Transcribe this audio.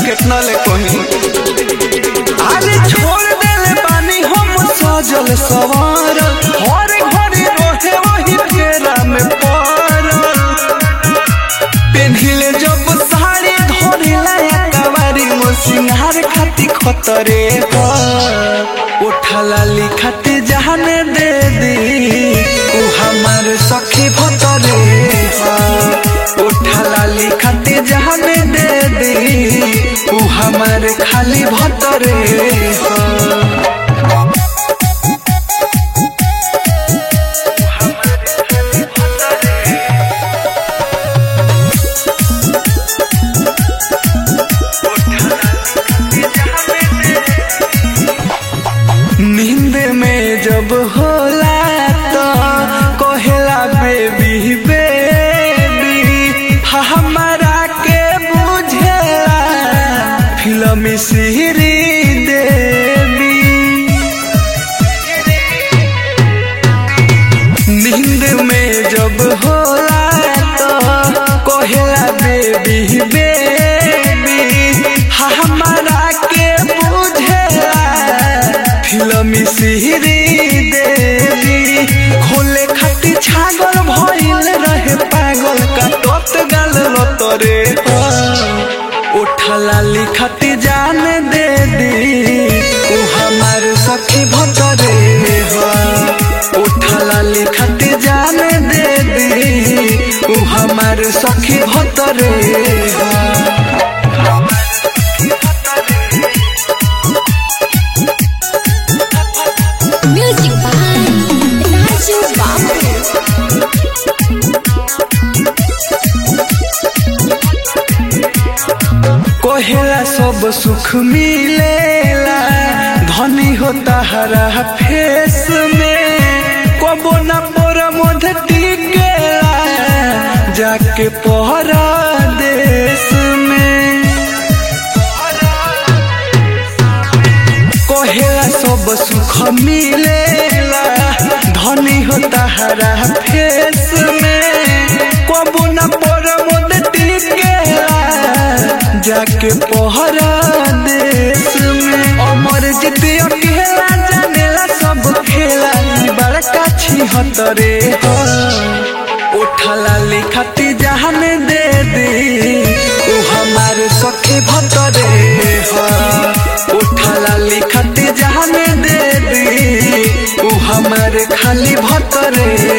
कितना ले कहीं अरे छोड़ देले बानी हम सजल सवार हर घड़ी रोहे वही फेरा में पड़ल पेन्हिले जब साड़ी धोरेला कवारी मो सिंहार खाती खतरे पर उठला लिखते जहाने दे दी उ हमार सखी भतरे पर उठला लिखते जहाने दे दी उ हमार खाली भतरे पर नींद में जब होला तो कहेला बेबी बेबी हमारा के बुझेला फिल्म सीरी देवी नींद में जब होला तो कहेला बेबी बेबी हमारा के बुझेला फिल्म सीरी देवी खोले खाती छागल भइल रहे पागल का तोत गाल लतरे उठला लिखती जान दे दी उ हमार सखी भतरे ह उठला लिखती जान दे दी उ हमार सखी भतरे ह Music by Raju Babu. कोहेला सब सुख मिलेला धनी होता हरा फेस में कबो न पोर मध टिकेला जाके पहरा देश में कोहेला सब सुख मिलेला धनी होता हरा फेस में कबो न पोर मध टिकेला जाके पहरा देश में अमर जीते अकेला जानेला सब खेला ई बड़का छी हतरे हो उठला लिखती जहान दे दी उ हमार सखी भतरे हो उठला लिखती जहान दे दी उ हमार खाली भतरे